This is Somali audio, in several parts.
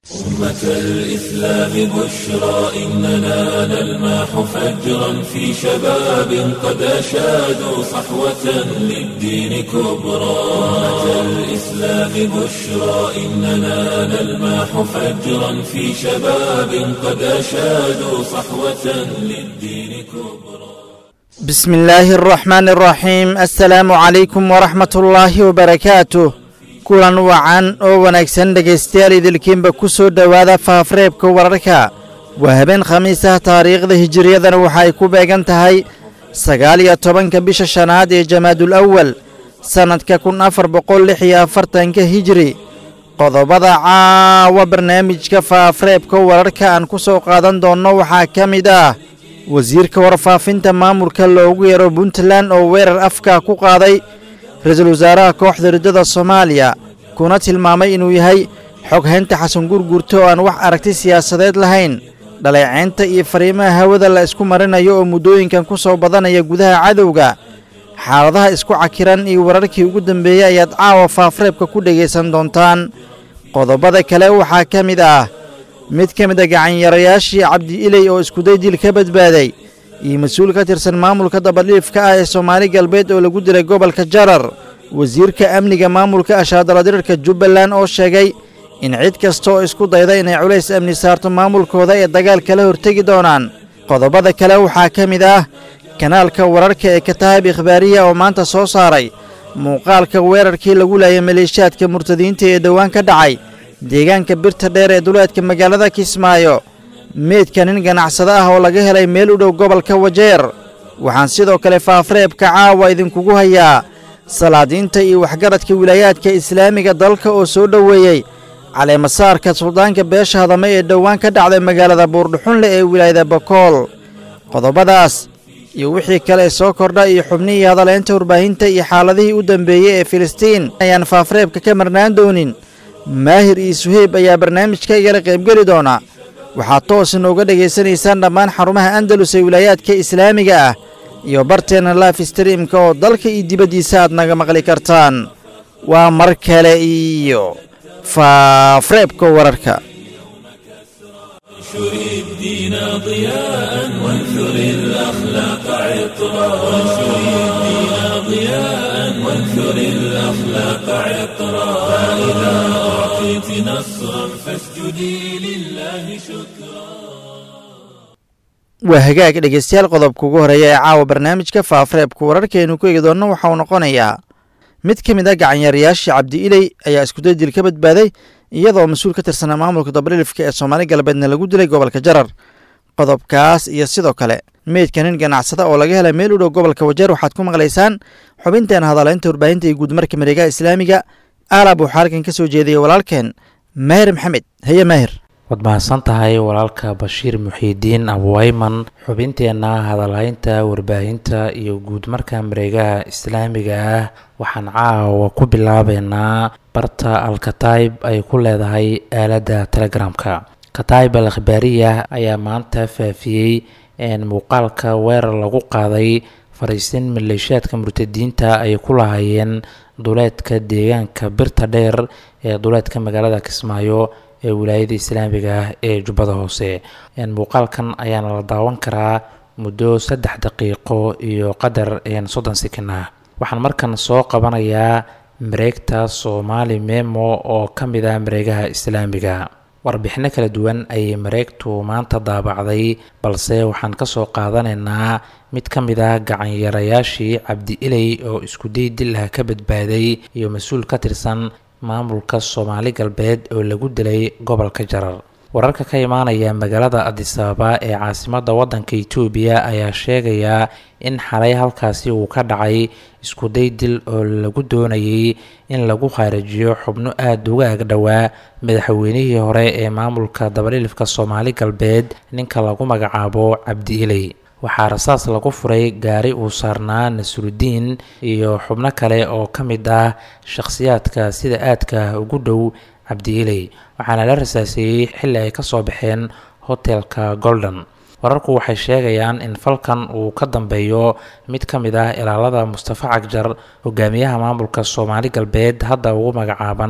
أمة الإسلام بشرى إننا نلمح فجرا في شباب قد أشادوا صحوة للدين كبرى أمة الإسلام بشرى إننا نلمح فجرا في شباب قد أشادوا صحوة للدين كبرى بسم الله الرحمن الرحيم السلام عليكم ورحمة الله وبركاته kulan wacan oo wanaagsan dhegaystayaal idilkiinba ku soo dhowaada faafreebka wararka waa habeen khamiis ah taariikhda hijiriyadana waxa ay ku beegan tahay sagaal iyo tobanka bisha shanaad ee jamaadul awal sannadka kun afar boqol lix iyo afartanka hijiri qodobada caawa barnaamijka faafreebka wararka aan ku soo qaadan doonno waxaa ka mid ah wasiirka warfaafinta maamulka loogu yeero puntland oo weerar afka ku qaaday ra-iisul wasaaraha kooxda riddada soomaaliya kuna tilmaamay inuu yahay xoghaynta xasan gurgurta oo aan wax aragti siyaasadeed lahayn dhaleecaynta iyo fariimaha hawada la isku marinayo oo muddooyinkan ku soo badanaya gudaha cadowga xaaladaha isku cakiran iyo wararkii ugu dambeeyey ayaad caawa faafreebka ku dhegaysan doontaan qodobada kale waxaa ka mid ah mid ka mid a gacanyarayaashii cabdi iley oo iskuday dil ka badbaaday iyo mas-uul ka tirsan maamulka dabadhiifka ah ee soomaali galbeed oo lagu dilay gobolka jarar wasiirka amniga maamulka ashaadaladirirka jubbaland oo sheegay in cid kasta oo isku dayda inay culays amni saarto maamulkooda ee dagaal kala hortegi doonaan qodobada kale waxaa ka mid ah kanaalka wararka ee kataab ikhbaariya oo maanta soo saaray muuqaalka weerarkii lagu laayay maleeshiyaadka murtadiinta ee dhowaan ka dhacay deegaanka birta dheer ee duleedka magaalada kismaayo meydka nin ganacsado ah oo laga helay meel u dhow gobolka wajeer waxaan sidoo kale faafreebka caawa idinkugu hayaa salaadiinta iyo waxgaradka wilaayaadka islaamiga dalka oo soo dhoweeyey caleemasaarka suldaanka beesha hadame ee dhowaan ka dhacday magaalada buurdhuxunle ee wilaayada bakool qodobadaas iyo wixii kale soo kordha iyo xubnihii hadaleynta warbaahinta iyo xaaladihii u dambeeyey ee filistiin ayaan faafreebka ka marnaan doonin maahir iyo suheyb ayaa barnaamijka igala qaybgeli doona waxaad toos inooga dhegaysanaysaan dhammaan xarumaha andalus ee wilaayaadka islaamiga ah iyo barteenna laif streamka oo dalka iyo dibaddiisa aad naga maqli kartaan waa mar kale iyo faafreebka wararka انشر الدين ضياء وانثر الأخلاق عطرا وانشر الدين ضياء وانثر الأخلاق عطرا فإذا أعطيت نصرا فاسجدي لله شكرا waa hagaag dhegaystayaal qodobka ugu horeeya ee caawa barnaamijka faafreebka wararkeenu ku eegi doonno waxa uu noqonayaa mid ka mid a gacanyarayaashii cabdi iley ayaa iskuday dil ka badbaaday iyadoo mas-uul ka tirsanaa maamulka dabdhilifka ee soomaali galbeedna lagu dilay gobolka jarar qodobkaas iyo sidoo kale meydka nin ganacsada oo laga helay meel u dhow gobolka wajeer waxaad ku maqlaysaan xubinteen hadaleynta warbaahinta iyo guudmarka mareegaha islaamiga aalab waxaa halkan ka soo jeediyey walaalkeen maahir maxamed haye maahir waad mahadsan tahay walaalka bashiir muxiidiin abuwayman xubinteenna hadalhaynta warbaahinta iyo guudmarka mareegaha islaamiga ah waxaan caawa ku bilaabeynaa barta alkataib ay ku leedahay aaladda telegramka kataib al akhbaariya ayaa maanta faafiyey muuqaalka weerar lagu qaaday fariisin maleeshiyaadka murtadiinta ay ku lahaayeen duleedka deegaanka birta dheer ee duleedka magaalada kismaayo ee wilaayada islaamiga ah ee jubbada hoose muuqaalkan ayaana la daawan karaa muddo saddex daqiiqo iyo qadar soddon sekin ah waxaan markan soo qabanayaa mareegta soomaali memo oo ka mid ah mareegaha islaamiga warbixino kala duwan ayay mareegtu maanta daabacday balse waxaan kasoo qaadanaynaa mid ka mid ah gacanyarayaashii cabdi iley oo iskuday dil ah ka badbaaday iyo mas-uul ka tirsan maamulka soomaali galbeed oo lagu dilay gobolka jarar wararka ka imaanaya magaalada adisababa ee caasimadda waddanka itoobiya ayaa sheegaya in xalay halkaasi uu ka dhacay iskuday dil oo lagu doonayay in lagu khaarijiyo xubno aada uga agdhowaa madaxweynihii hore ee maamulka dabadhilifka soomaali galbeed ninka lagu magacaabo cabdi iley waxaa rasaas lagu furay gaari uu saarnaa nasrudiin iyo xubno kale oo ka mid ah shakhsiyaadka sida aadka ugu dhow cabdi iley waxaana la rasaaseeyey xilli ay kasoo baxeen hotelka golden wararku waxay sheegayaan in falkan uu ka dambeeyo mid ka mid ah ilaalada mustafa cagjar hogaamiyaha maamulka soomaali galbeed hadda ugu magacaaban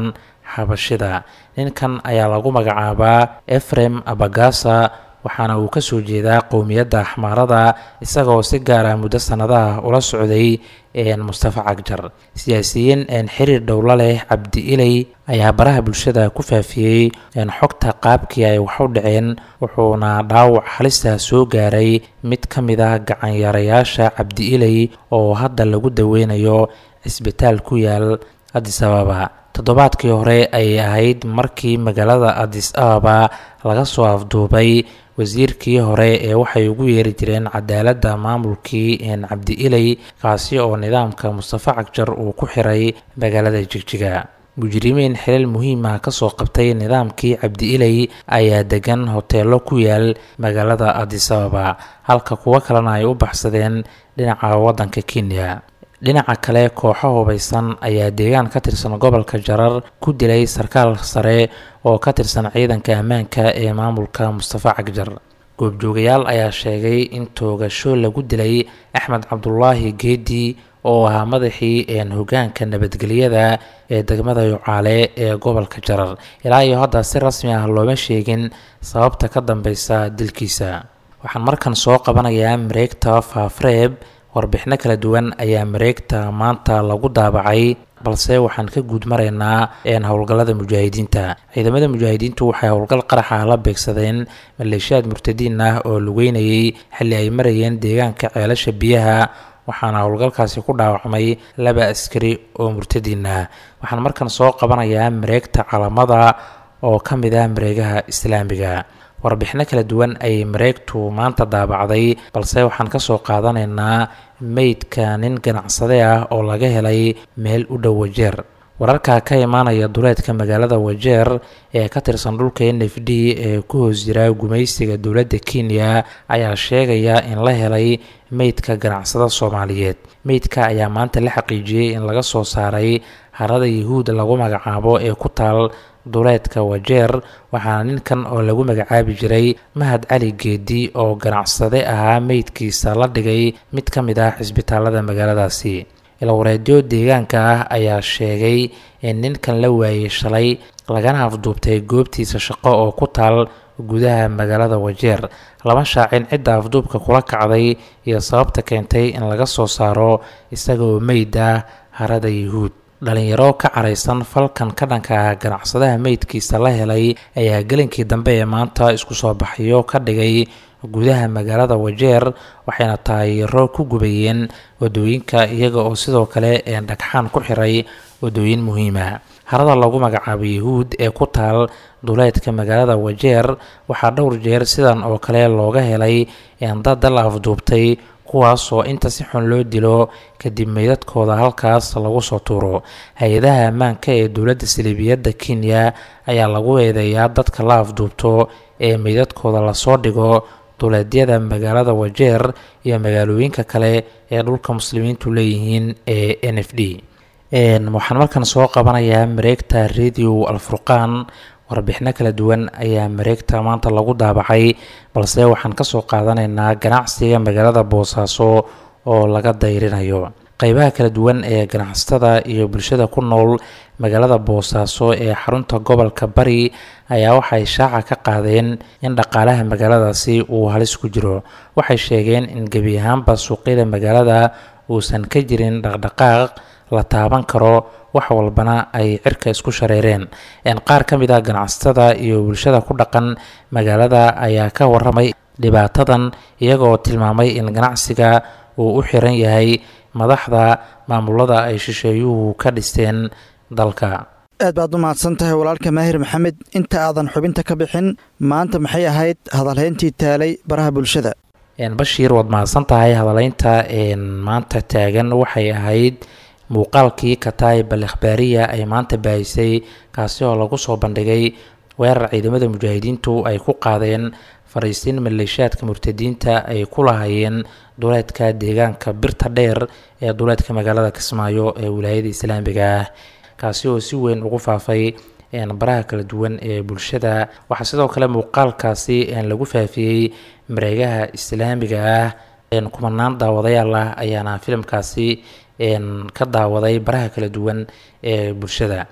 xabashida ninkan ayaa lagu magacaabaa efrem abagasa waxaana uu ka soo jeedaa qowmiyadda axmaarada isagoo si gaar ah muddo sannadaha ula socday mustafa cagjar siyaasiyiin xiriir dhowla leh cabdi iley ayaa baraha bulshada ku faafiyey xogta qaabkii ay wax u dhaceen wuxuuna dhaawac halista soo gaaray mid ka mid ah gacanyarayaasha cabdi iley oo hadda lagu daweynayo cisbitaal ku yaal adis ababa toddobaadkii hore ayay ahayd markii magaalada adis ababa laga soo afduubay wasiirkii hore ee waxay ugu yeeri jireen cadaaladda maamulkii cabdi iley kaasi oo nidaamka mustafa cagjar uu ku xiray magaalada jigjiga mujrimiin xilal muhiima kasoo qabtay nidaamkii cabdi iley ayaa degan hoteelo ku yaal magaalada adis ababa halka kuwo kalena ay u baxsadeen dhinaca waddanka kenya dhinaca kale kooxo hubaysan ayaa deegaan ka tirsan gobolka jarar ku dilay sarkaal sare oo ka tirsan ciidanka ammaanka ee maamulka mustafa cagjar goobjoogayaal ayaa sheegay in toogasho lagu dilay axmed cabdulaahi geedi oo ahaa madaxii hogaanka nabadgelyada ee degmada yucaale ee gobolka jarar ilaa iyo hadda si rasmi ah looma sheegin sababta ka dambeysa dilkiisa waxaan markan soo qabanayaa mareegta faafreeb warbixino kala duwan ayaa mareegta maanta lagu daabacay balse waxaan ka guud maraynaa howlgallada mujaahidiinta ciidamada mujaahidiintu waxay howlgal qaraxa la beegsadeen maleeshiyaad murtadiin ah oo lugeynayay xilli ay marayeen deegaanka ceelasha biyaha waxaana howlgalkaasi ku dhaawacmay laba askari oo murtadiin ah waxaan markan soo qabanayaa mareegta calamada oo ka mid ah mareegaha islaamiga warbixino kala duwan ayay mareegtu maanta daabacday balse waxaan kasoo qaadanaynaa meydka nin ganacsade ah oo laga helay meel u dhow wajeer wararka ka imaanaya duleedka magaalada wajeer ee ka tirsan dhulka n f d ee ku hoos jira gumaysiga dowladda kenya ayaa sheegaya in la helay meydka ganacsada soomaaliyeed meydka ayaa maanta la xaqiijiyey in laga soo saaray harada yahuud lagu magacaabo ee ku taal duleedka wajeer waxaana ninkan oo lagu magacaabi jiray mahad cali geedi oo ganacsade ahaa meydkiisa la dhigay mid ka mid ah cisbitaalada magaaladaasi ilwareedyo deegaanka ah ayaa sheegay in ninkan la waayey shalay lagana afduubtay goobtiisa shaqo oo ku taal gudaha magaalada wajeer lama shaacin cidda afduubka kula kacday iyo sababta keentay in laga soo saaro isagaoo meyd ah harada yahuud dhalinyaro ka caraysan falkan ka dhanka ah ganacsadaha meydkiisa la helay ayaa gelinkii dambe ee maanta isku soo baxyo ka dhigay gudaha magaalada wajeer waxayna taayiro ku gubayeen wadooyinka iyaga oo sidoo kale dhagxaan ku xiray wadooyin muhiima harada lagu magacaabo yahuud ee ku taal duleedka magaalada wajeer waxaa dhowr jeer sidan oo kale looga helay dad la afduubtay kuwaas oo inta si xun loo dilo kadib meydadkooda halkaas lagu soo tuuro hay-adaha ammaanka ee dowladda saliibiyadda kenya ayaa lagu eedeeyaa dadka la afduubto ee meydadkooda lasoo dhigo duleedyada magaalada wajeer iyo magaalooyinka kale ee dhulka muslimiintu leeyihiin ee n f d waxaan markan soo qabanayaa mareegta radio alfurqaan warbixino kala duwan ayaa mareegta maanta lagu daabacay balse waxaan kasoo qaadanaynaa ganacsiga magaalada boosaaso oo laga dayrinayo qeybaha kala duwan ee ganacsatada iyo bulshada ku nool magaalada boosaaso ee xarunta gobolka bari ayaa waxay shaaca ka qaadeen in dhaqaalaha magaaladaasi uu halis ku jiro waxay sheegeen in gebi ahaanba suuqyada magaalada uusan ka jirin dhaqdhaqaaq la taaban karo wax walbana ay cirka isku shareereen qaar ka mid ah ganacsatada iyo bulshada ku dhaqan magaalada ayaa ka waramay dhibaatadan iyagoo tilmaamay in ganacsiga uu u xiran yahay madaxda maamulada ay shisheeyuhu ka dhisteen dalka aad baad u mahadsan tahay walaalka maahir maxamed inta aadan xubinta ka bixin maanta maxay ahayd hadalhayntii taalay baraha bulshada bashiir waad mahadsan tahay hadaleynta maanta taagan waxay ahayd muuqaalkii kataib al ikhbaariya ay maanta baahisay kaasi oo lagu soo bandhigay weerar ciidamada mujaahidiintu ay ku qaadeen fariisiin maleeshiyaadka murtadiinta ay ku lahaayeen duleedka deegaanka birta dheer ee duleedka magaalada kismaayo ee wilaayada islaamiga ah kaasi oo si weyn ugu faafay baraha kala duwan ee bulshada waxaa sidoo kale muuqaalkaasi lagu faafiyey mareegaha islaamiga ah kumanaan daawadayaal ah ayaana filimkaasi ka daawaday baraha kala duwan ee bulshada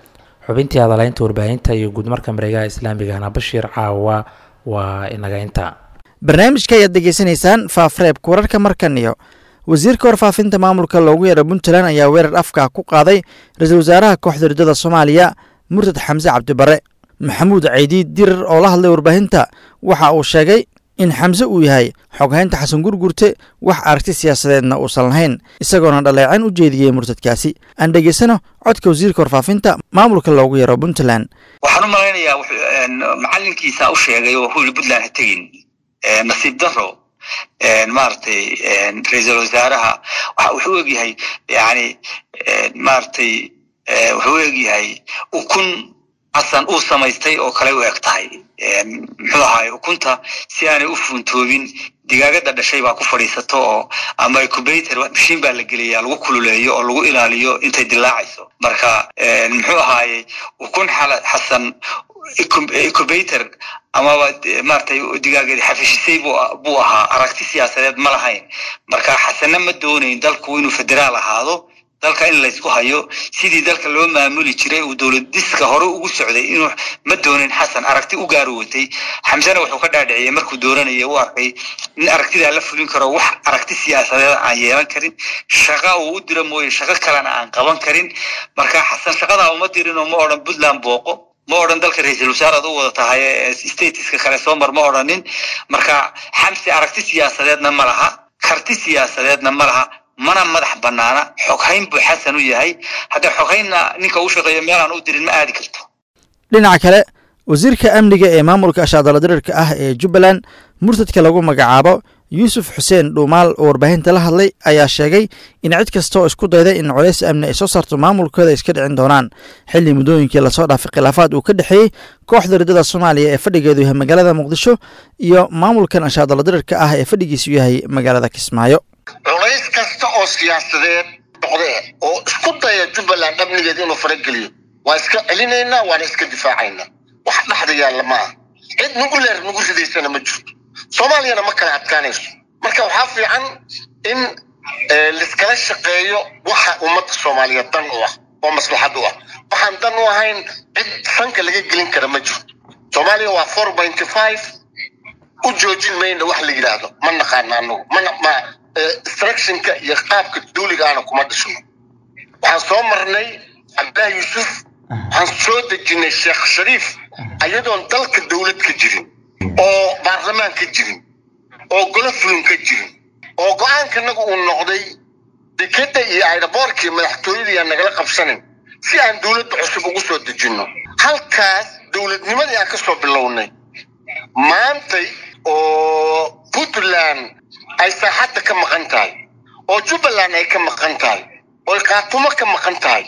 xubintii hadalaynta warbaahinta iyo guudmarka mareegaha islaamigana bashiir caawa waa inaga inta barnaamijka ayaad degeysanaysaan faafreebka wararka markan iyo wasiirka warfaafinta maamulka loogu yeero puntland ayaa weerar afka ku qaaday ra-iisul wasaaraha kooxda ridada soomaaliya murtad xamse cabdibare maxamuud ceydiid dirar oo la hadlay warbaahinta waxa uu sheegay in xamse uu yahay xoghaynta xasan gurgurte wax aragti siyaasadeedna uusan lahayn isagoona dhaleecan u jeediyey murtadkaasi aan dhegeysano codka wasiirka warfaafinta maamulka loogu yeero puntland waxaan u malaynayaa macalinkiisa u sheegay oo huli puntland ha tegin nasiib daro maaragtay ra-iisul wasaaraha waxa wuxuu egyahay yani maaragtay wuxuu egyahay ukun xasan uu samaystay oo kale u eg tahay muxuu ahaay ukunta si aanay u fuuntoobin digaagada dhashay baa ku fadhiisato oo ama incubator mashiin baa la geliyaa lagu kululeeyo oo lagu ilaaliyo intay dilaacayso marka muxuu ahaaye ukun xasan incubator amaba maratay digaageedi xafishisay buu ahaa aragti siyaasadeed ma lahayn marka xasanna ma doonayn dalku inuu federaal ahaado dalka in laysku hayo sidii dalka loo maamuli jiray uu dowladiska hore ugu socday inuu ma doonin xasan aragti u gaari watay xamsena wuxuu ka dhaadhiciyey markuu dooranaya u arkay in aragtidaa la fulin karo wax aragti siyaasadeed aan yeelan karin shaqa uu u diro mooye shaqo kalena aan qaban karin marka xasan shaqadaa uma dirin oo ma odhan puntland booqo ma odhan dalka ra-iisul wasaaraad u wada tahay statiska kale soo mar ma odhanin marka xamse aragti siyaasadeedna ma laha karti siyaasadeedna ma laha mana madax banaana xoghayn buu xasan u yahay hadda xoghaynna ninka uu shaqeeyo meelaan u dirin ma aadi karto dhinaca kale wasiirka amniga ee maamulka ashaadala dirirka ah ee jubbaland murtadka lagu magacaabo yuusuf xuseen dhuumaal oo warbaahinta la hadlay ayaa sheegay in cid kasta oo isku dayda in colays amni ay soo saarto maamulkooda iska dhicin doonaan xilli muddooyinkii lasoo dhaafay khilaafaad uu ka dhexeeyey kooxda ridada soomaaliya ee fadhigeedu yahay magaalada muqdisho iyo maamulkan ashaadala dirirka ah ee fadhigiisu yahay magaalada kismaayo culays kasta oo siyaasadeed noqdee oo isku daya jubbaland amnigeeda inuu farageliyo waa iska celinaynaa waana iska difaacaynaa wax dhexda yaalla maaha cid nugu leer nugu ridaysana ma jirto soomaaliyana ma kala adkaanayso marka waxaa fiican in laiskala shaqeeyo waxa ummadda soomaaliyeed dan u ah oo maslaxad u ah waxaan dan u ahayn cid sanka laga gelin kara ma jirto soomaaliya waa four pointy five u joojin mayna wax la yidhaahdo ma naqaana anagu mana ma instructionka iyo qaabka duuliga aana kuma dhishno waxaan soo marnay cabdillahi yuusuf waxaan soo dejinay sheekh shariif ayadoon dalka dowlad ka jirin oo baarlamaan ka jirin oo golo fulin ka jirin oo go-aankanagu uu noqday dekeda iyo ayraboorkii madaxtooyadii aan nagala qabsanin si aan dowladda cusub ugu soo dejinno halkaas dowladnimadii aan ka soo bilownay maantay oo puntland ay saaxadda ka maqan tahay oo jubbaland ay ka maqan tahay oo qaatumo ka maqan tahay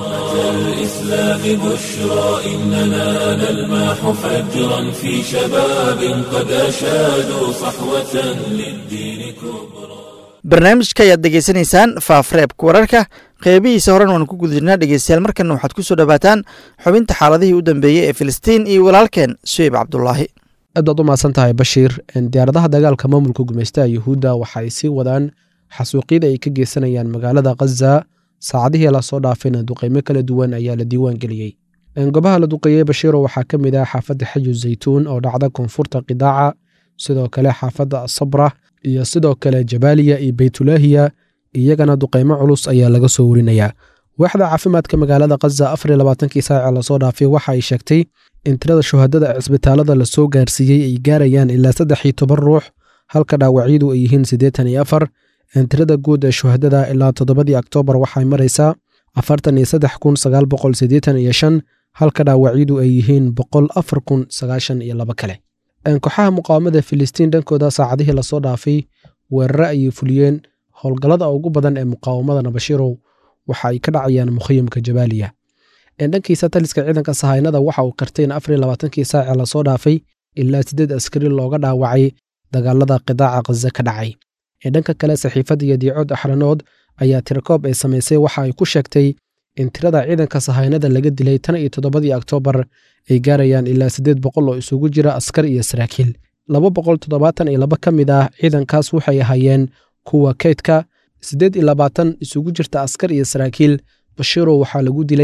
الإسلام بشرى إننا نلمح فجرا في شباب قد أشادوا صحوة للدين كبرى barnaamijka ayaad degeysanaysaan faafreebka wararka qeybihiisa horen waan ku gudjirnaa dhegeystayaal markana waxaad ku soo dhowaataan xubinta xaaladihii u dambeeyey ee filistiin iyo walaalkeen suweyb cabdulaahi aad baad u mahadsan tahay bashiir diyaaradaha dagaalka maamulka gumeystaha yuhuudda waxa ay sii wadaan xasuuqyada ay ka geysanayaan magaalada khaza saacadihii lasoo dhaafayna duqeymo kala duwan ayaa la diiwaan geliyey goobaha la duqeeyey bashiiro waxaa ka mid ah xaafadda xaju zaytuun oo dhacda koonfurta qidaaca sidoo kale xaafadda asabra iyo sidoo kale jabaaliya iyo beytulaahiya iyagana duqeymo culus ayaa laga soo warinayaa waaxda caafimaadka magaalada khaza afar iyo labaatankii saaca lasoo dhaafay waxa ay sheegtay in tirada shuhadada ee cisbitaalada lasoo gaarsiiyey ay gaarayaan ilaa saddex iyo toban ruux halka dhaawacyadu ay yihiin siddeetan iyo afar tirada guud ee shuhadada ilaa toddobadii oktoobar waxay maraysaa afartan iyo saddex kun sagaal boqol siddeetan iyo shan halka dhaawacyadu ay yihiin boqol afar kun sagaashan iyo laba kale kooxaha muqaawamada filistiin dhankooda saacadihii lasoo dhaafay weerare ayay fuliyeen howlgallada ugu badan ee muqaawamadana bashiirow waxa ay ka dhacayaan mukhayamka jabaaliya dhankiisa taliska ciidanka sahaynada waxa uu qirtay in afar iyo labaatankii saace lasoo dhaafay ilaa siddeed askari looga dhaawacay dagaalada qidaaca khaza ka dhacay dhanka kale saxiifadda iyo diicood axranood ayaa tirakoob ay samaysay waxa ay ku sheegtay in tirada ciidanka sahaynada laga dilay tan iyo toddobadii oktoobar ay gaarayaan ilaa siddeed boqol oo isugu jira askar iyo saraakiil laba boqol toddobaatan iyo laba ka mid ah ciidankaas waxay ahaayeen kuwa kaydka siddeed iyo labaatan isugu jirta askar iyo saraakiil bashiiro waxaa lagu dilay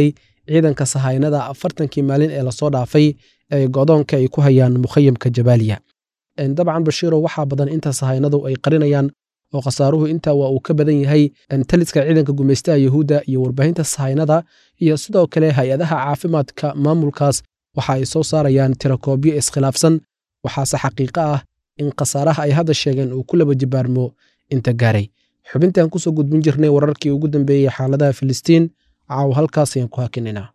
ciidanka sahaynada afartankii maalin ee lasoo dhaafay ee godoonka ay ku hayaan mukhayamka jabaaliya dabcan bashiiro waxaa badan inta sahaynadu ay qarinayaan oo khasaaruhu intaa waa uu ka badan yahay taliska ciidanka gumaystaha yuhuudda iyo warbaahinta sahaynada iyo sidoo kale hay-adaha caafimaadka maamulkaas waxa ay soo saarayaan tirakoobyo iskhilaafsan waxaase xaqiiqo ah in khasaaraha ay hadda sheegeen uu ku laba jibaarmo inta gaaray xubintaan kusoo gudbin jirnay wararkii ugu dambeeyey xaaladaha filistiin caaw halkaas ayaan ku hakinaynaa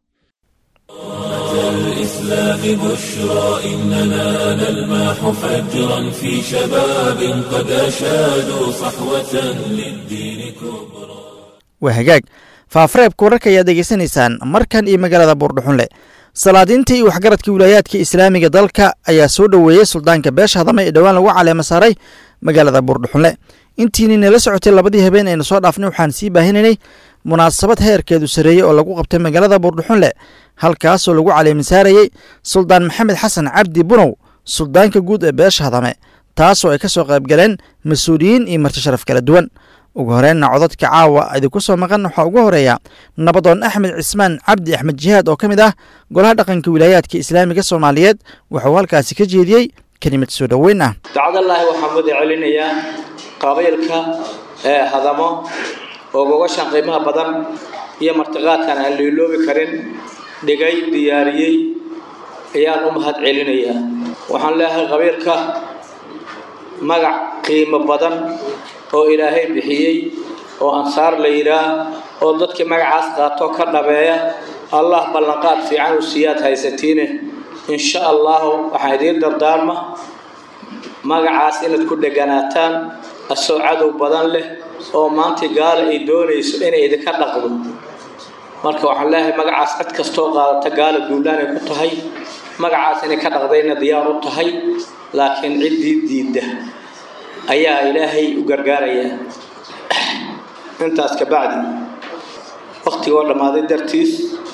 الإسلام بشرى إننا نلمح فجرا في شباب قد أشادوا صحوة للدين كبرى waa hagaag faafareebka wararka ayaad degeysanaysaan markan iyo magaalada buurdhuxunle salaadiinta iyo waxgaradka wilaayaadka islaamiga dalka ayaa soo dhoweeyey suldaanka beesha hadama ee dhowaan lagu caleema saaray magaalada buurdhuxunle intiini nala socotay labadii habeen aynu soo dhaafnay waxaan sii baahinaynay munaasabad heerkeedu sareeyey oo lagu qabtay magaalada buurdhuxunle halkaasoo lagu caleema saarayey suldaan maxamed xasan cabdi bunow suldaanka guud ee beesha hadame taasoo ay ka soo qaybgaleen mas-uuliyiin iyo marti sharaf kala duwan ugu horeenna codadka caawa idinku soo maqan waxaa ugu horeeya nabadoon axmed cismaan cabdi axmed jihaad oo ka mid ah golaha dhaqanka wilaayaadka islaamiga soomaaliyeed wuxuu halkaasi ka jeediyey kelimad soo dhoweyn ah dacdallaahi waxaan wada celinayaa qabiilka ee hadamo oo gogashan qiimaha badan iyo martiqaadkan aan liiloobi karin dhigay diyaariyey ayaan u mahad celinayaa waxaan leeyahay qabiilka magac qiimo badan oo ilaahay bixiyey oo ansaar la yidhaah oo dadkii magacaas qaato ka dhabeeya allah ballanqaad fiican u siiyaad haysatiine insha allahu waxaan idiin dardaarma magacaas inaad ku dheganaataan asoo cadow badan leh oo maantii gaala ay doonayso inay idinka dhaqdo marka waxaan leeyahay magacaas cid kastoo qaadata gaala duulaanay ku tahay magacaas inay ka dhaqdayna diyaar u tahay laakiin ciddii diidda ayaa ilaahay u gargaarayaa intaas ka bacdi waktigoo dhammaaday dartiis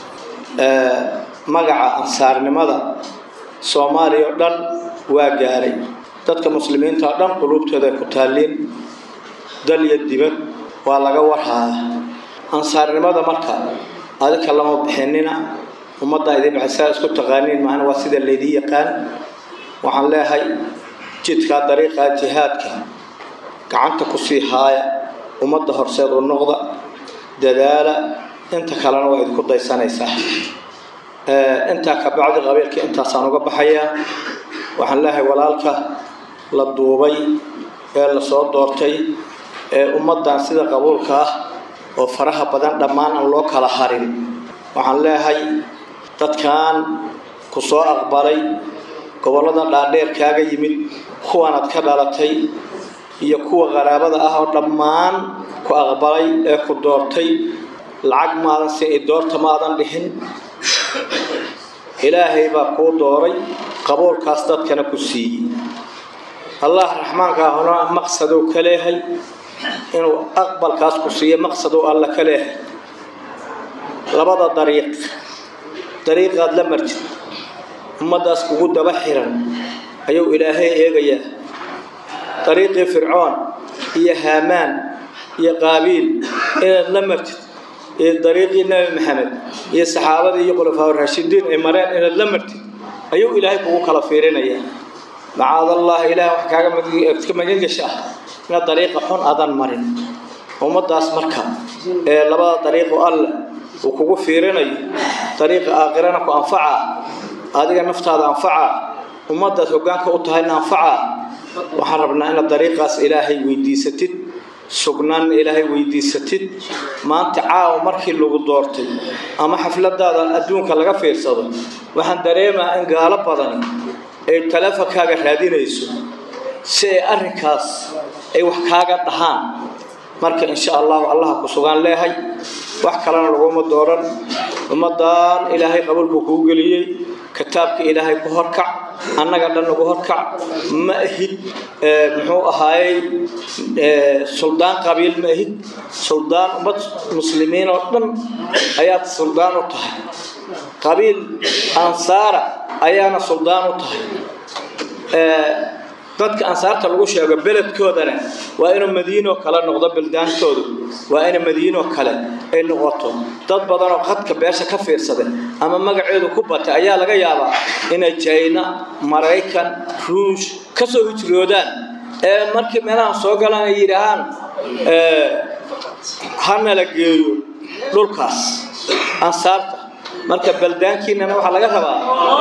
magaca ansaarnimada soomaaliya oo dhan waa gaaray dadka muslimiinta oo dhan quluubtooda ay ku taalliin dal iyo dibad waa laga warhaaya ansaarnimada marka adinka lama bixinina ummadda idin bixisaa isku taqaaniin maana waa sida laydii yaqaan waxaan leeyahay jidkaa dariiqaa jihaadka gacanta ku sii haaya ummadda horseed u noqda dadaala inta kalena waa idinku daysanaysaa intaa ka bacdi qabiilka intaasaan uga baxayaa waxaan leeyahay walaalka la duubay ee lasoo doortay ee ummaddan sida qabuulka ah oo faraha badan dhammaan aan loo kala harin waxaan leeyahay dadkan ku soo aqbalay gobollada dhaadheer kaaga yimid kuwanaad ka dhalatay iyo kuwa qaraabada ah oo dhammaan ku aqbalay ee ku doortay lacag maadan si i doorta maadan dhihin ilaahay baa kuu dooray qabuulkaas dadkana ku siiyey allah raxmaanka ahuna maqsadou ka leehay inuu aqbalkaas ku siiyo maqsadou alla ka leehay labada dariiq dariiqaad la martid ummaddaas kugu daba xiran ayuu ilaahay eegayaa dariiqii fircoon iyo haamaan iyo qaabiil inaad la martid iyo dariiqii nebi maxamed iyo saxaabadii iyo khulafaa raashidiin ay mareen inaad la martid ayuu ilaahay kugu kala fiirinayaa macaadallah ilaah wax kaaga ka magan gasha ah inaad dariiqa xun adan marin ummaddaas marka ee labada dariiqo alle uu kugu fiirinayo dariiqa aakhirana ku anfaca adiga naftaada anfaca ummaddaas hoggaanka u tahayna anfaca waxaan rabnaa inaad dariiqaas ilaahay weydiisatid sugnaan ilaahay weydiisatid maanta caawa markii lagu doortay ama xafladaada adduunka laga fiirsado waxaan dareemaa in gaalo badani ay taleefonkaaga raadinayso si ay arrinkaas ay wax kaaga dhahaan marka insha allahu allaha ku sugaan leehay wax kalena laguma dooran ummadan ilaahay qabuulku kuu geliyey kitaabka ilaahay ku horkac annaga dhan nagu horkac ma ahid muxuu ahaayey suldaan qabiil ma ahid suldaan ummad muslimiin oo dhan ayaad suldaan u tahay qabiil ansaara ayaana suldaan u tahay dadka ansaarta lagu sheego beledkoodana waa inuu madiinoo kale noqdo baldaantoodu waa ina madiinoo kale ay noqoto dad badanoo qadka beesha ka fiirsaday ama magaceedu ku batay ayaa laga yaabaa inay jayna maraykan ruush ka soo hijroodaan ee markii meelahan soo galaan ay yidhaahaan hana la geeyo dhulkaas ansaarta marka baldaankiinana waxaa laga rabaa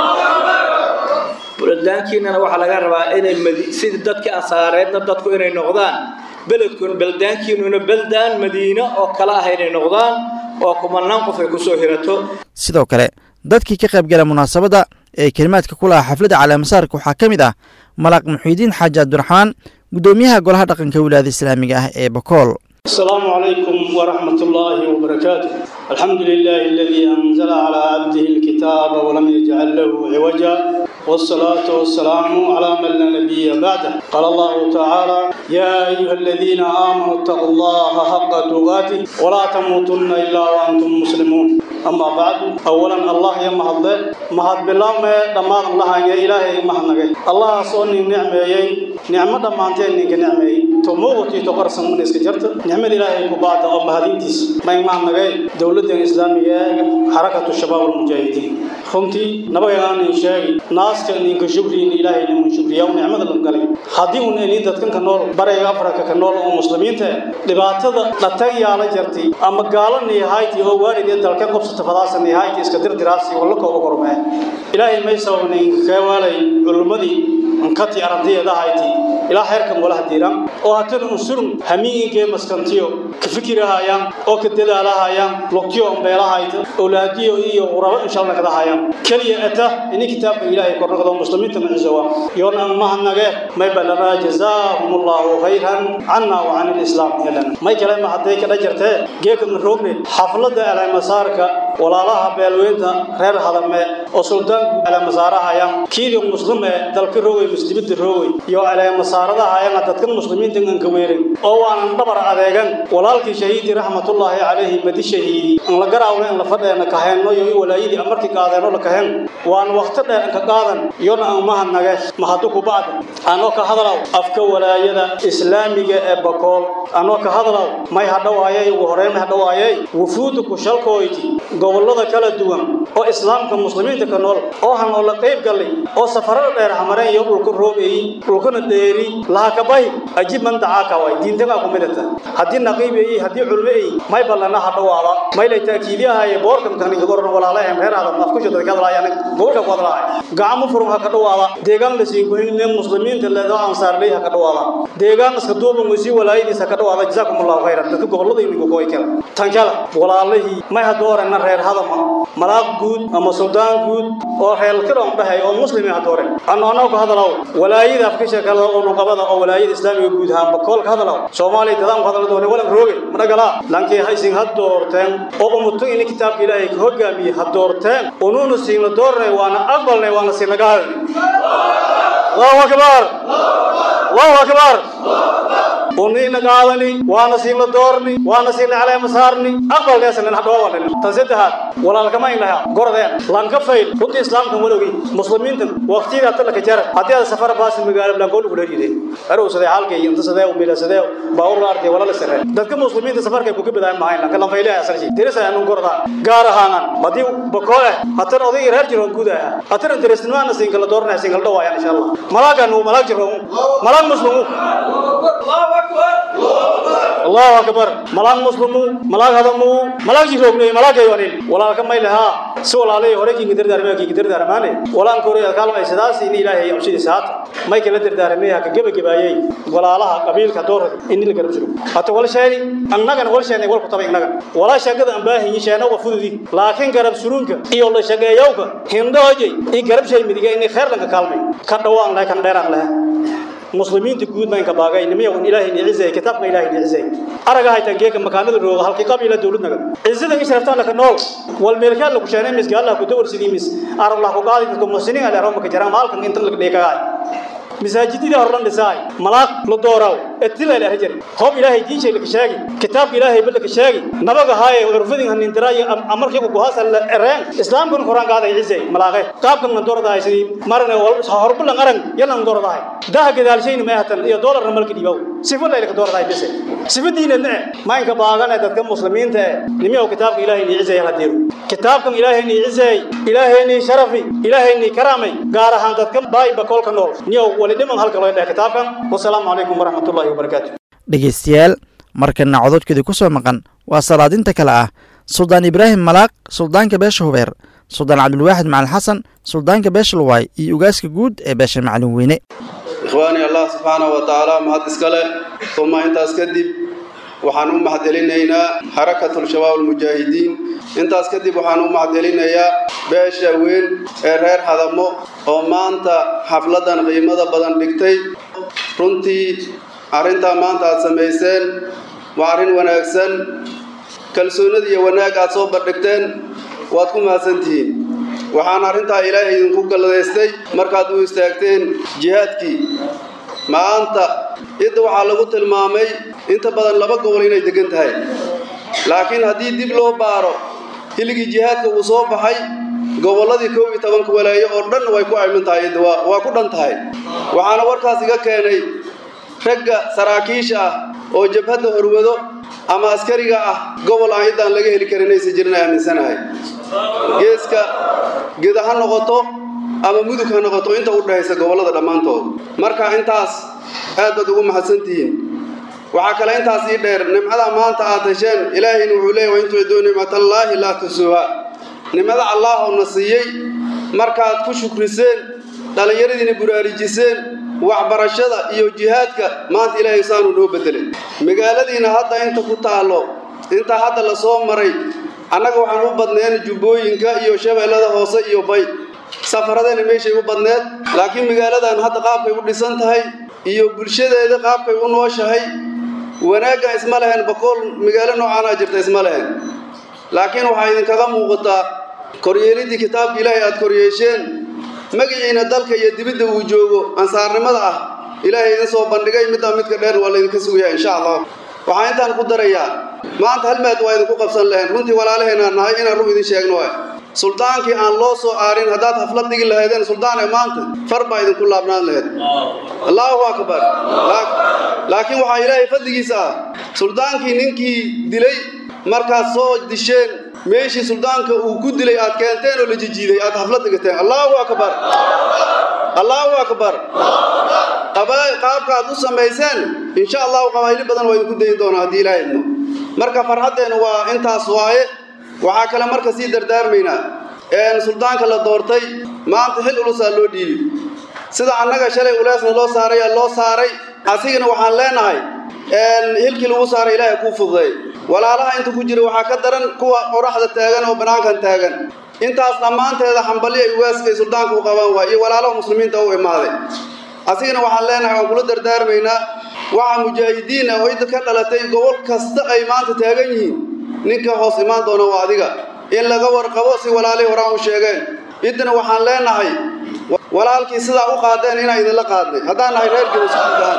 baldaankiinana waxaa laga rabaa inay sidii dadkii ansaareedna dadku inay noqdaan beledkun baldaankiinuna beldaan madiine oo kale ah inay noqdaan oo kumanaan qof ay kusoo hirato sidoo kale dadkii ka qayb gala munaasabadda ee kelimaadka ku lahaa xafladda caleemasaarka waxaa ka mid ah malaaq muxiidiin xaaji cabdiraxmaan guddoomiyaha golaha dhaqanka wilaayada islaamiga ah ee bakool السلام عليكم ورحمة الله وبركاته الحمد لله الذي أنزل على عبده الكتاب ولم يجعل له عوجا والصلاة والسلام على من لا نبي بعده قال الله تعالى يا أيها الذين آمنوا اتقوا الله حق تقاته ولا تموتن إلا وأنتم مسلمون أما بعد أولا الله يا مهد مهد بالله ما دمان الله يا إلهي مهنك الله صوني نعمة نعمة دمانتين نك نعمة تموتي تقرصن من إسكجرت نعمة إلهي كبعد أو مهدينتيس ما يمهنك دولة الإسلامية حركة الشباب المجاهدين runtii nabagaan in sheegi naaska ninka shukriin ilaahay inuu shukriyaa nicmada la galay hadii uu in dadkan ka nool barayga afrika ka nool oo muslimiinta dhibaatada dhatay yaala jirtay ama gaalanay hayti oo waalideen dalka qabsata fadaasan hayti iska dirdiraasi wala kooba kormee ilaahay may sawnay ka walay culummadii ankati ardayda hayti ilaa heerkan wala hadiran oo hatada unsurun hamiinke maskantiyo ka fikirahayaan oo ka dadaalahayaan lugtiyo beelahayta awlaadiyo iyo qurabo insha Allah kada hayaan kaliya ata ini kitaabka ilaahay kornaqdo muslimiinta macisawa yoona mahanage may balana jazaahumullahu khayran anna wa anil islam yalan may kale ma haday ka dhajartee geeka maroogne xaflada ala masaarka walaalaha beelweynta reer hadame oo suldaanku ala masaarahayaan kiidi muslime dalka roogay muslimida roogay iyo ala masaaradaha ayana dadkan muslimiinta aan ka weerin oo waan dhabar adeegan walaalkii shahiidi raxmatullaahi calayhi madi shahiidi aan la garaawna in la fadheena ka hayno iyo walaayidi amarkii qaadeeno la kahen waan waqti dheer ka qaadan iyona aan mahadnage mahadu ku bacda anoo ka hadalaw afka walaayada islaamiga ee bakool anoo ka hadalaw may hadhawaayay ugu horeyn may hadhawaayay wufuudu ku shalkooyti gobollada kala duwan oo islaamka muslimiinta ka nool oo han oo la qayb galay oo safarada dheer hamareen iyo dhulka roobeeyey dhulkana dheeri laha kabahi ajib man dacaaka way diintaga ku midata haddii naqiibeeyey haddii culmeeyey may ballana hadhawaada may lay taakiidiyahaye boorkan kan iga goran walaalahem reer adam afku shada ka hadlaayaan gobolka ku hadlaaya gacmo furum ha ka dhawaada deegaan la siin goynne muslimiinta leedo ansaar leey ha ka dhawaada deegaan iska duuban wasi walaayadiis ha ka dhawaada jazaakumullahu khayran dadka gobolada imiga gooy kala tan kala walaalihii may hadoorena reer hadama malaaq guud ama suldaan guud oo reer kiran dhahay oo muslimi hadoore anoo anoo ka hadalaw walaayada afka shakala oo nuqabada oo walaayada islaamiga guud ahaan bakool ka hadalaw soomaaliya dadaan ku hadala doonay walan rooge madagala lankii haysin had doorteen oo umutu in kitaabka ilaahay ka hogaamiye had doorteen unuuna siina doornay waana aqbalnay waana siinaga hadalnay allahu akbar allahu akbar ونينا قادني وانا سينا دورني وانا سينا على مسارني أقبل ناس لنا حدوا ولا تنسيتها ولا لك ما إنها قردين لان كفيل كنت إسلام كم ولوي مسلمين تن وقتي رات لك جرى حتى هذا سفر باس مقال بلان قول ولا يدي أرو سده حال كي أنت سده وبلا سده باور أرتي ولا لسره دتك مسلمين سفر كي بوك بداية معين لكن لان فيله أسر شيء ترى سيا نقول قردا قارة هانان بدي بقوله حتى أودي يرهج جرون كودا حتى أنت رسمنا نسين كلا دورنا نسين كلا دوا إن شاء الله ملاك نو ملاك جرون ملاك مسلمو الله أكبر ملاك مسلمو ملاك هذا مو ملاك جيروبني ملاك يوانين ولا كم ما لها سؤال عليه وريك قدر دارمي كي قدر دارمانه ولا أنكوري كلام إسداس إني إلهي يمشي ساعات ما يكلا قدر دارمي هك جب جبايي ولا لها قبيل كدور إني اللي قرب حتى ولا شيء أنا كان ولا شيء ولا كتابي أنا ولا شيء قد أنباه هني شيء أنا وفودي لكن قرب سرونك إيه ولا شيء يوك هندا هجي إيه قرب شيء مديك إني خير لك كلامي كدوان لا كان ديران له muslimiinta guud baan ka baagay nimiya wan ilaahay ni cizay kitaabka ilaahay ni cizay araga haytan geeka makaanada rooga halkii qabiila dawladnaga cizada in sharaftaan la ka nool wal meelkaan la ku sheenay mis gaalla ku dawr sidii mis arab la ku qaadi dadka muslimiin ala roma ka jaraan maalkan inta la dhigay masaajidida horlan dhisay malaaq la dooraaw etila ilaah jari hoob ilaahay diishay laka sheegi kitaabka ilaahay ba laka sheegi nabaga haaye urfadin hanindiraayi amarkiigu guhaasa la ereen islaamkun koraan qaaday cisay malaaqe qaabkan na dooradahay sidii marne horbulan arag yalan dooradahay daha gadaalshayna meehatan iyo doolarna malka dhiibow sifa la ilaka dooradahay bise sifadiina ne maynka baagane dadka muslimiinta ee nimiyow kitaabka ilaahay nii cisay hadiiro kitaabkan ilaahay nii cisay ilaahay nii sharafi ilaahay nii karaamay gaar ahaan dadka baayba kolka nool niyow wali dhiman halka loo dheh kitaabkan wasalaamu calaykum waraxmatullaahi wabarakaatu dhegaystayaal markana cododkeedii ku soo maqan waa salaadinta kale ah suldaan ibraahim malaaq suldaanka beesha hubeer suldaan cabdulwaaxid macalin xasan suldaanka beesha luwaay iyo ugaaska guud ee beesha macalin weyne ikhwaani allah subxaanahu wa tacaala mahad iskale uma intaas kadib waxaan u mahadcelinaynaa xarakatul shabaab almujaahidiin intaas kadib waxaan u mahadcelinayaa beesha weyn ee reer hadamo oo maanta xafladan qiimada badan dhigtay runtii arrintaa maanta aad samayseen waa arrin wanaagsan kalsoonida iyo wanaag aad soo bandhigteen waad ku mahadsantihiin waxaan arrintaa ilaahay idinku galladaystay markaad u istaagteen jihaadkii maanta cidda waxaa lagu tilmaamay inta badan laba gobol inay degan tahay laakiin haddii dib loo baaro hiligii jihaadka uu soo baxay gobolladii kow iyo tobanka walaayo oo dhan way ku ayman tahay idda waa ku dhan tahay waxaana warkaas iga keenay ragga saraakiisha ah oo jabhadda horwado ama askariga ah gobol aan ciddaan laga heli karin aysan jirin aaminsanahay geeska geda ha noqoto ama mudug ha noqoto inta u dhexaysa gobollada dhammaantood marka intaas aad baad ugu mahadsantihiin waxaa kale intaas ii dheer nimcada maanta aad hesheen ilaahayna wuxuu leeyahy wain tuciduu nicmatallaahi laa tusuuha nimcada allaah oo na siiyey markaad ku shukriseen dhallinyaradiina buraarujiseen waxbarashada iyo jihaadka maanta ilaahay saanu noo bedelay magaaladiina hadda inta ku taallo inta hadda la soo maray annaga waxaan u badneen jubbooyinka iyo shabeellada hoose iyo bay safaradeenna meeshay u badneed laakiin magaaladan hadda qaabkay u dhisan tahay iyo bulshadeeda qaabkay u nooshahay wanaaggan isma lehen bakool magaalo noocaanaa jirta isma lehen laakiin waxaa idinkaga muuqataa koryeelidii kitaabka ilaahay aad koryeesheen magaciina dalka iyo dibidda uu joogo ansaarnimada ah ilaahay idin soo bandhigay middaa midka dheer waa laydinka sugayaa insha allah waxaan intaan ku darayaa maanta hal maad waa idinku qabsan lahayn runtii walaalaheenaan nahay inaan run idin sheegno ah suldaankii aan loo soo aarin haddaad haflad dhigi lahaydeen suldaan ee maanta far baa idinku laabnaan lahayd allaahu akbar laakiin waxaa ilaahay fadligiisa ah suldaankii ninkii dilay markaad soo disheen meeshii suldaanka uu ku dilay aad keenteen oo la jijiiday aad haflad dhigateen allaahu akbar allaahu akbar qaabka aad u samayseen insha allahu qabaayli badan waa idinku dayin doonaa haddii ilaahay idmo marka farxaddeennu waa intaas waaye waxaa kale marka sii dardaarmaynaa suldaanka la doortay maanta xil ulusaa loo dhiibi sida annaga shalay uleesna loo saaray ee loo saaray asigana waxaan leenahay hilkii lagu saaray ilaahay kuu fududay walaalaha inta ku jira waxaa ka daran kuwa qoraxda taagan oo banaankan taagan intaas dhammaanteeda xambali ay ugaaskay suldaanka u qabaan waay iyo walaalaha muslimiinta u imaaday asigana waxaan leenahay waan kula dardaarmaynaa waxa mujaahidiin ah oo idda ka dhalatay gobol kasta ay maanta taagan yihiin ninka hoos imaan doona waa adiga in laga warqabo si walaalihii horaan u sheegeen iddana waxaan leenahay walaalkii sidaa u qaadeen inaan idinla qaadnay haddaan nahay reer gelisudaan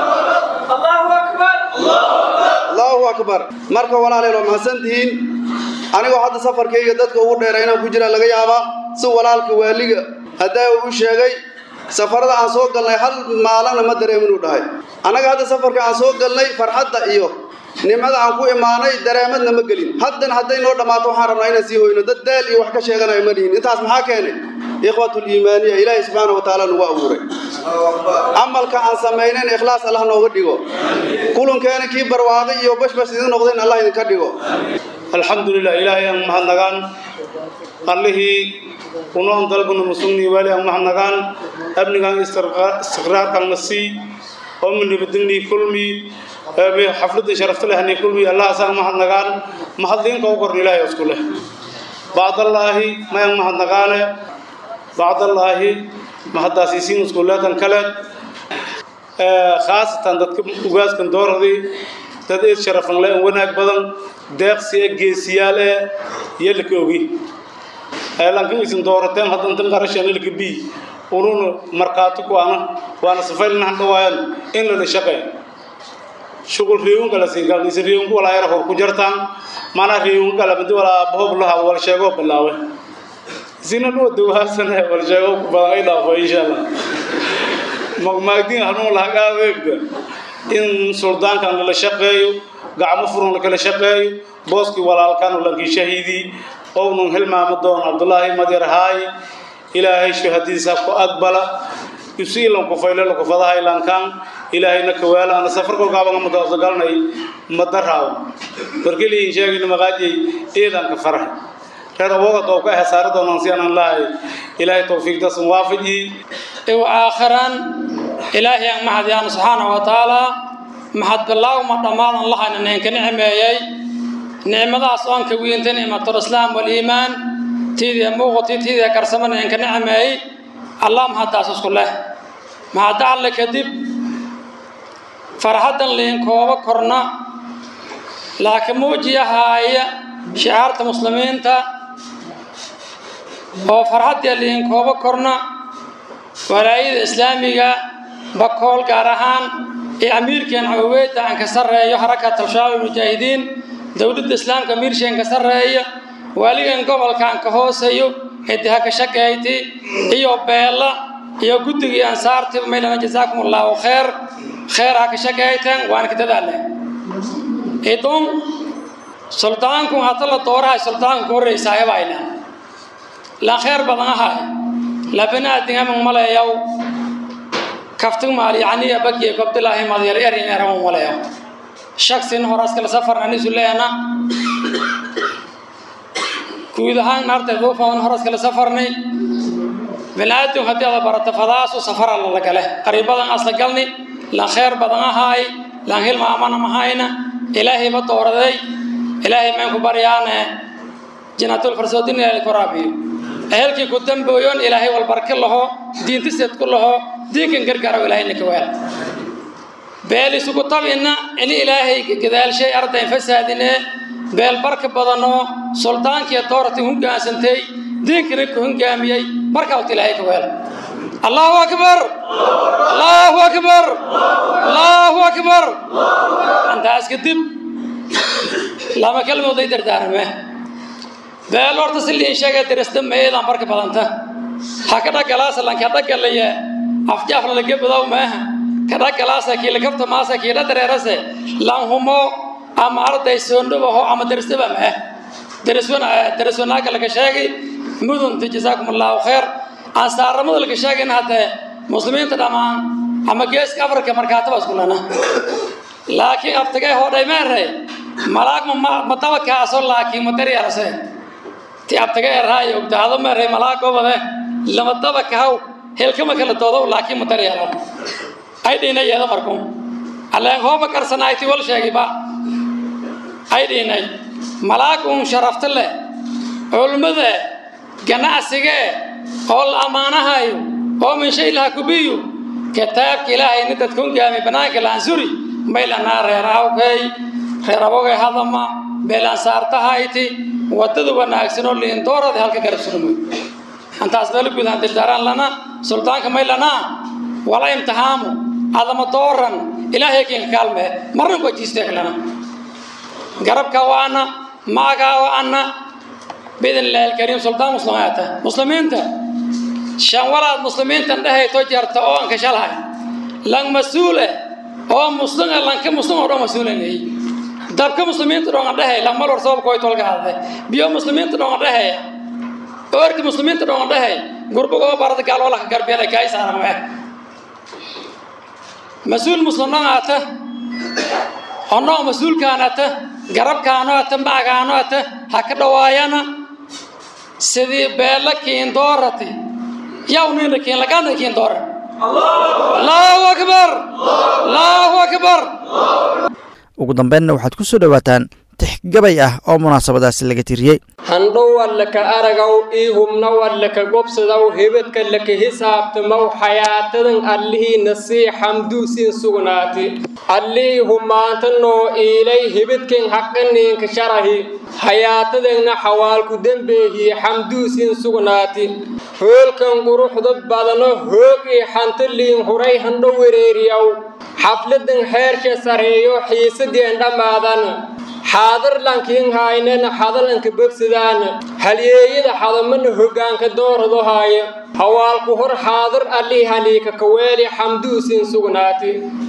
allahu akbar marka walaaleel waa mahadsantihiin anigoo hadda safarkayga dadka ugu dheera inaan ku jiraa laga yaabaa si walaalka waaliga haddaa uu u sheegay safarada aan soo galnay hal maalana ma dareeminuu dhahay annaga hadda safarka aan soo galnay farxadda iyo nimcada aan ku imaanay dareemadna ma gelin haddana hadday noo dhammaato waxaan rabnaa inaan sii hoyno dad daal iyo wax ka sheeganayo ma dhihin intaas maxaa keenay ikhwatuliimaaniya ilaahay subxaana wa tacaala nagu abuuray camalka aan samaynayn ikhlaas allah nooga dhigo kulankeena kii barwaaqay iyo bashbash idin noqdeen allah idinka dhigo alxamdulilah ilaahay aan mahadnagaan allihii unoon dalbuna musugnii waali aan mahadnagaan amnigaan istiqraarkan na sii oo minibadinii kulmi xafladda sharafta leh nii kulmi allahaasaan mahadnagaan mahadliinka u korn ilaahay isku leh bacdallaahi mayaan mahadnagaane bacdallaahi mahaddaasiisiin iskuuleedan kale khaasatan dadka ugaaskan dooradii dad eed sharafan le wanaag badan deeqsi e geesiyaal e iyo laka ogi lankan isin doorateen haddantan qarashan ilka b ununa markhaati ku ana waana safaylna handhawaayan in lala shaqeey shugul riiwun kala siin kala isin riiwun ku walaa yar hor ku jartaan mana riiwun kala mid walaa bahob laha wal sheego bilaawe isina noo dawaasana wal sheego ku badan ay dhaafo insha allah magmaagdiin halmuu laha qaadeegda in suldaankan lala shaqeeyo gacmo furan lakala shaqeeyo booskii walaalkan lankii shahiidii ownun hilmaamo doon cabdullaahi madyarhaay ilaahay shahadiisa ku aqbala yusiilan ku fayle ku fadahay lankan ilaahayna kawaala ana safar ko gaaban ma dooso galnay madaraaw markili sheegin maqaajay eedan ka farahay reer awoga doo ka hasaar doonan si aan lahay ilaahay tawfiiqda sun waafaji iyo aakhiran ilaahay aan mahadiyaan subhanahu wa ta'ala mahad bilaaw ma dhamaadan lahayna ninka nicmeeyay nicmadaas oon ka weynta nicmatul islaam wal iimaan tiidiya muuqati tiidiya karsamana ninka nicmeeyay allah mahadaas isku leh mahad alle kadib farxadan liin kooba korna laakiin muujiyahaaya shicaarta muslimiinta oo farxadii liin kooba korna walaayada islaamiga bakool gaar ahaan ee amiirkeen cawaweeda aan ka sarreeyo xarakat al-shabaab mujaahidiin dowladda islaamka amiirsheen ka sarreeya waaligan gobolka aan ka hooseeyo cidiha ka shaqeeyti iyo beela iyo guddigii ansaartiba maylana jazaakum allahu khayr khayr ha ka shaqeeyteen waan ka dadaalnay idun suldaanku hata la doorahay suldaanku ka horreysaayo bayna la khayr badan ahay labanaadin aman maleeyaw kaftig maal yacniya bagiye gobdilaahi madyar erin eraman maleeyaw shaksin horaskala safar anisu leena guud ahaan naartay duufan horaskala safarnay binaadam haddii ada barato fadaasu safara lala gale qariibadan asla galni lan khayr badan ahaay lan hilmaamana mahayna ilaahayba dooraday ilaahay mayn ku baryaane janaatul farsoodin ilaahay ku raabiyo ehelkii ku dambooyoon ilaahay walbarka laho diintiseed ku laho diinkan gargaaro ilaahayna ka waal beel isugu tabina ini ilaahay gadaalshay ardayn fasaadine beel barka badanoo suldaankiiyo doorati hogaansantay diinkana ku hogaamiyey markaa wata ilaahay ka waal allahu akbar allahu akbar allahu akbar intaas kadib lama kalmooday dardaarame beel horta si liin sheega dirista meedan barka badanta ha ka dhagalaasa lanka dhagalaya afjaafla laga badaw maaha ka dhagalaasa kii lakabta maasa kii dhadareerase lan humo ama arday soondhubaho ama darisaba maa dariswana dariswanaaga laga sheegay mudunta jazaakum allahu khayr ansaaramada laga sheegayna haddee muslimiinta dhammaan ama geeska afrika markaataba iskulana laakiin abtigay hodhay meerey malaag ma dabakaaso laakiin ma daryeelase ti abtaga erhaay ogdaado meerey malaag gobode lama dabakahaw helkama kala doodow laakiin ma daryeelo ay dhiinay yeedo markuu alleen hooba karsanayti wal sheegiba ay dhiinay malaag uun sharafta leh culmada ganacsigee oo la ammaanahayo oo min shay laha kubiyu kitaabka ilaahayni dadka ungaami banaanka laansuri maylanaa reer awkay reer abogay hadama beelansaartahayti wadada wanaagsan oo liindoorada halka garab surmoy antaas meelo gudahan dildaaraan lana suldaanka maylanaa wala imtihaamu adama dooran ilaahay kinka kaalmee marna ku ajiisteeklana garabka waana maagaa waana بإذن الله الكريم سلطان مسلمات مسلمين شان ولاد مسلمين تنده تجارة أو أنك شالها لان مسؤولة أو مسلم لان كمسلم أو مسؤولة لي دب كمسلمين تدون عنده لان مالور صوب كوي تولق هذا بيو مسلمين تدون عنده اور کی مسلمین تدون عنده غرب کو بارد قال ولا کر بیا کای سارا میں مسؤول مسلمان آتا أنا مسؤول كانت garab kaanoata macgaanoata ha ka dhawaayana sidii beella kiin doorati yaw nina kiin lagana kiin doora allahu akbar allahu akbar ugu dambeynna waxaad ku soo dhowaataan tixgabay ah oo munaasabadaasi laga tiriyey handhow wallaka aragaw ii hubna wallaka gobsadaw hebadka laka hisaabtamaw xayaatadan allihiina sii xamduusiin sugnaati allihii humaanta noo iilay hebadken haqaniinka sharahi hayaatadeenna xawaalku dembeehiye xamduusiin sugnaati hoolkan quruxda badano hoog ii xantaliin huray handho wereeriyaw xafladan xeersha sareeyo xiisadeen dhammaadan xaadar lankiin haynena hadalanka bogsadaan halyeeyada hadamana hoggaanka doorado haaya hawaalku hor xaadar allii haliika kaweeli xamduusin sugnaati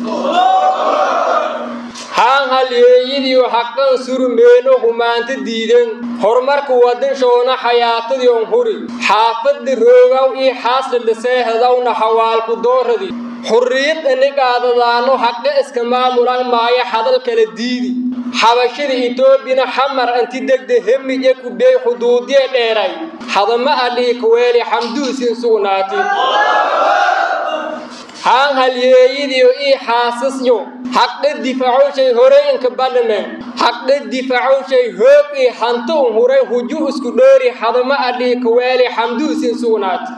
haan halyeeyadiiyo haqan surmeeno humaanta diidan horumarka wadanshoona xayaatadiion huri xaafadda roogaw ii xaasladha seehadawna hawaalku dooradi xurriyad anigaadadaano haqe iska maamulan maayo hadal kala diidi xabashada etoobiyana xamar anti degde hemije kudhey xuduudiye dheeray hadama allii kaweeli xamduusin sugnaati haan halyeeyadiyo ii xaasisyo haqdhe difacowshay hore inka badhame haqdhe difacowshay hoog ii hanto un huray huju isku dhoori hadama allii kaweeli xamduusin sugnaati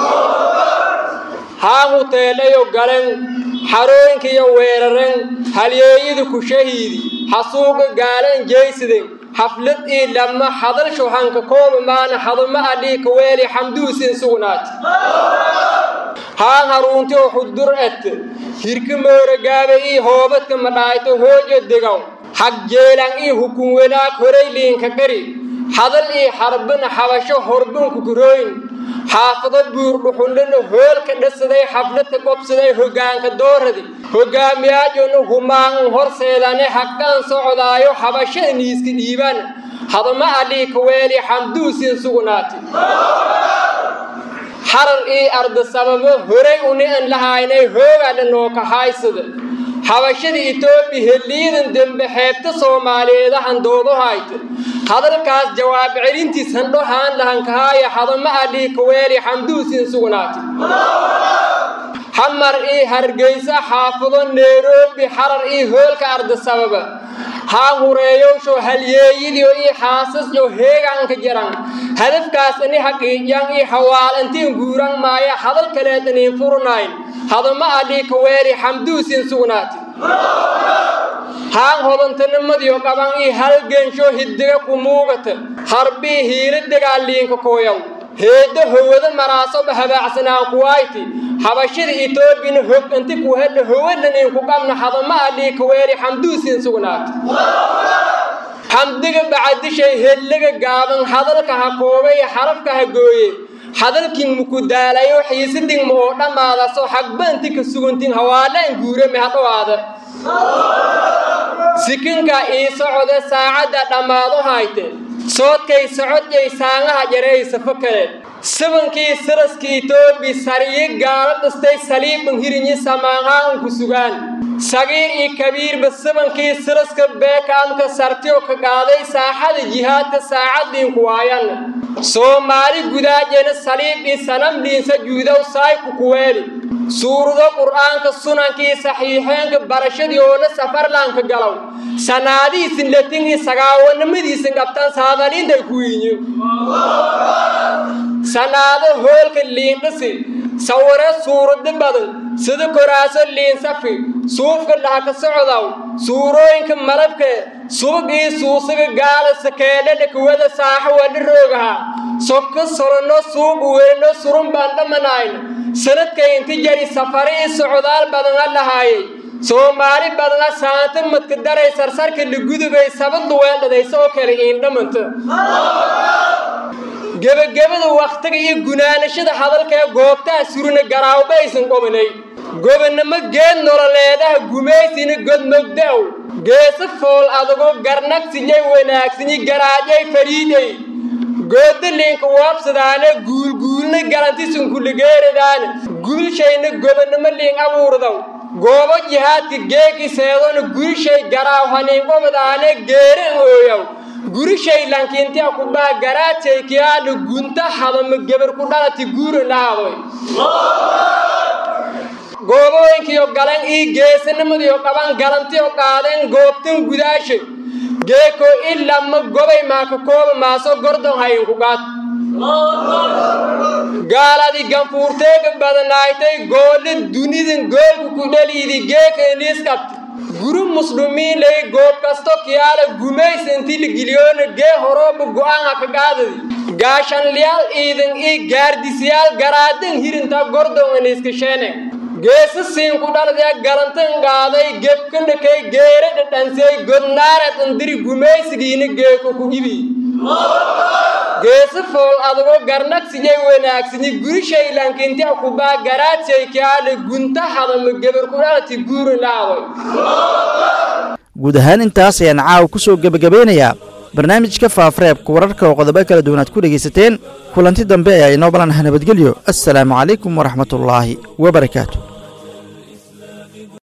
haan huteedhayo galen xarooyinkiyo weeraren halyeeyadu ku shahiidi xasuuqa gaalen jeysiden xaflad ii dhamma hadalsho hanka kooba maana hadama allii kaweeli xamduusin sugnaati haan haruunti oo xudur et hirka mooragaabe ii hoobadka madhaayto hoojo degaw xag jeelan ii hukun wanaag horay liinka qari hadal ii xarbana xabasho horbunku kurooyin xaafado buur dhuxundhana hoolka dhasaday xafladka qobsaday hoggaanka dooradi hoggaamiyaajona humaanun horseedane haqaan socdaayo xabasho iniiska dhiibaan hadama allii kaweeli xamduusin sugnaati xarar ii arda sababo horay uni an lahaynay hoogaadha nooka haysada xabashada etoobiya heliyadan dembe xeebta soomaaliyeedahan doodo hayta hadalkaas jawaab celintiis handho haan lahankahaaya hadama allii kaweeli xamduusin sugnaati xamar ii hargeysa xaafado nairobi xarar ii hoolka arda sababa haa hureeyowsho halyeeyadiyo ii xaasasyo heegaanka jaran hadafkaas ani haqiijan ii hawaalantiin guuran maaya hadal kaleed aniin furnayn hadama allii kaweeli xamduusin sugnaati haan hodantanimadiyo qaban ii halgensho hiddiga ku muugata harbii hiila dagaaliinka kooyaw heedda howada maraasoba habaacsanaan kuwayti habashada etoobiyana hog inti ku hedha howadhaniin ku qabna hadama allii kaweeli xamduusin sugnaata xamdiga bacadishay hedlaga gaaban hadalka ha koobay xarafka ha gooye hadalkin muku daalayo xiisidin ma oo dhammaadaso xagba inti ka suguntin hawaalaan guurame ha dhowaada sikinka ii socode saacadda dhammaado hayte soodkay socodjay saangaha jaraysa fakale sabankii siraska etoobi sariyi gaalo dhistay saliiban hirinyi samaanhaan ku sugaan sagiir iyo kabiirba sabankii siraska beekaamka sartiyo ka qaaday saaxada jihaadka saacaddiinku waayan soomaali gudaajena saliib iyo sanamdhiinsa juudow saayku kuweeli suurado qur'aanka sunankii saxiixeenka barashadiyoona safarlaanka galow sanaadiisin latin iyo sagaawanimadiisin qabtaan saadaliintay ku yiinyin sanaado hoolka liindhisi sawire suurado badan sida koraaso liinsafi suufka dhahka socdow suurooyinka malabka subag ii suusaga gaala sakeedhadha kuwada saaxo wadha roogaha sokka solonno suuqa welino surun baan dhammanayna sanadkay inti jari safare ii socdaal badana dhahaayay soomaali badana saanta madka daray sarsarka lagudubay sabaddu weeldhadaysa oo kale iindhamanta gebagabada wakhtiga iyo gunaanashada hadalkaee goobtaha surina garaawba aysan qobanay gobonnimo geed nololeedaha gumaysina godmogdaw geesa fool adagoo garnagsinyay wanaagsanyi garaajay fariiday goodaliinka waabsadaane guulguulna galantisunkuligeeridaane guulshayna gobonnimo liin abuurdaw goobo jihaadka geeki seedona gurishay garaaw haniinqobadaane geeren ooyaw gurishay lankiintia kubaa garaajay kiyaadha gunta hadama gebar ku dhalati guura lahaadoy goobooyinkiyo galan ii geesanimadiyo qaban galantiyo qaadeen goobtan gudaasha geeko ilama gobay maaka kooba maaso gordon hayinku qaad gaaladi ganfuurteega badanaaytay goole dunidan goolku ku dhaliidi geeka iniiskabti guru muslumiinlay goob kasto kiyaala gumaysanti ligiliyoona gee horooba go'aan haka qaadadi gaashanliyaal iidan ii gaardisyaal garaadan hirinta gordon iniiskasheene geesa siinku dhaladee galantan qaaday gebkanakay geere dhadhansey godnaareed andiri gumaysigiina geeko ku ibi geesa fool adagoo garnagsiyay wanaagsani gurishaylankinti akubaa garaadsay kaale gunta hadama gebar ku dhalati guurin laadoy guud ahaan intaas ayaan caawa ku soo gebagabeynayaa barnaamijka faafareebka wararka oo qodobo kala duwan aad ku dhegaysateen kulanti dambe ayaa inoo balanaha nabadgelyo assalaamu calaykum waraxmatullaahi wabarakaatu